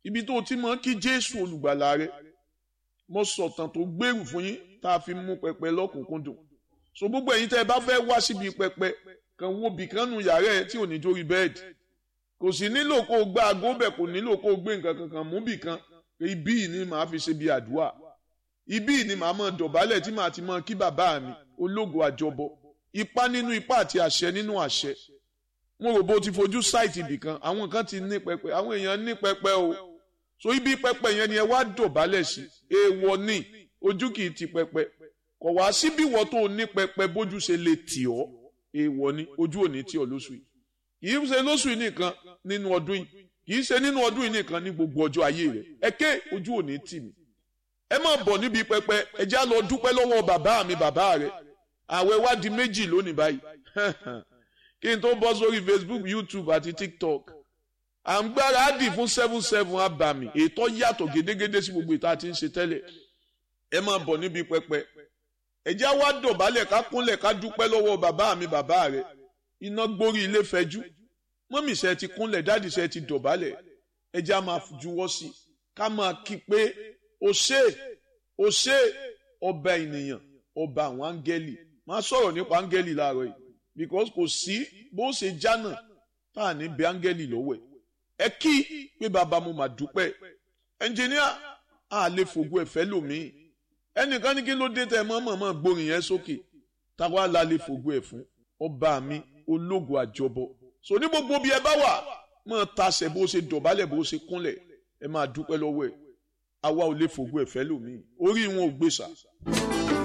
ibi tó o ti mọ̀ kí jésù olùgbàlà rẹ mo sọ̀tàn tó gbèrú fún yín tá a fi mú pẹpẹ lọ́kùnkúndùn so gbogbo ẹ̀yin tẹ́ ẹ bá fẹ́ wá síbi pẹpẹ kan wo bìkan nu yàrá ẹ tí ò ní jórí bẹ́ẹ̀dì kò sì nílò kó o gbá aago bẹ̀ kò nílò kó o gbé nǹkan kankan mú bìkan ibí yìí ni màá fi ṣe bí àdúrà ibí yìí ni màá mọ̀ dọ̀bálẹ̀ tí màá ti mọ̀ kí bàbá mi ológo àjọbọ ipá nínú ipá àti àṣẹ nínú àṣẹ mo rò bó ti fojú sáìtì ibìkan àwọn kan ti ní pẹpẹ àwọn èèyàn ní pẹpẹ o so ibi pẹpẹ yẹn ni ẹ wá dọ̀bálẹ̀ sí èèwọ̀ ni ojú kì í ti pẹpẹ kò wá síbí wọ́n tó ní pẹpẹ bójú ṣe lè tì ọ́ èèwọ̀ ni ojú ò ní tì ọ́ lóṣù yìí kì í ṣe lóṣù yìí nìkan nínú ọdún yìí kì í ṣe nínú ọdún yìí nìkan ní gbogbo ọjọ́ ayé rẹ̀ ẹ ké ojú ò ní tì mí ẹ má bọ̀ níbi pẹpẹ ẹ já lọ dúpẹ́ lọ́wọ́ bàbá mi bàbá rẹ̀ àwẹ̀ wá di méjì lónìí báyìí kí n tó bọ́ sórí Facebook YouTube àti TikTok à ń gbáradì fún seven seven abàmì ètò yàtọ̀ gédégédé sí gbogbo ìta tí ń ṣe tẹ́lẹ̀ ẹ máa bọ̀ níbi pẹpẹ ẹjẹ́ wá dọ̀bálẹ̀ ká kúnlẹ̀ ká dúpẹ́ lọ́wọ́ bàbá mi bàbá rẹ̀ iná gbórí ilé fẹjú mọ́mì ṣe ti kúnlẹ̀ dáàdì ṣe ti dọ̀bálẹ̀ ẹjẹ́ á máa juwọ́ sí ká máa kí pé o ṣé o ṣé ọba ènìyàn ọba àwọn áńgẹ́lì máa sọ̀rọ̀ nípa áńgẹ́lì láàárọ̀ yìí because kò sí bó ṣe jánà tá à ní bẹ áńgẹ́lì lọ́wọ́ ẹ̀ ẹ kí pé bàbá mo mà dúpẹ́ ẹnjìníà a lè fògo ẹ̀fẹ́ lòmíì ẹnìkan ní kí ló dé tẹ mọ́mọ́mọ́ gbórin yẹn sókè táwa la lè fògo ẹ̀ fún ọba mi ológo àjọbọ so ní gbogbo bí ẹ bá wà máa tasẹ̀ bó ṣe dọ̀bálẹ̀ bó ṣe kúnlẹ̀ ẹ máa dúpẹ́ lọ́wọ́ ẹ̀ àwa ò lè fògo ẹ̀fẹ́ lòmíì orí wọn ò gbèsà.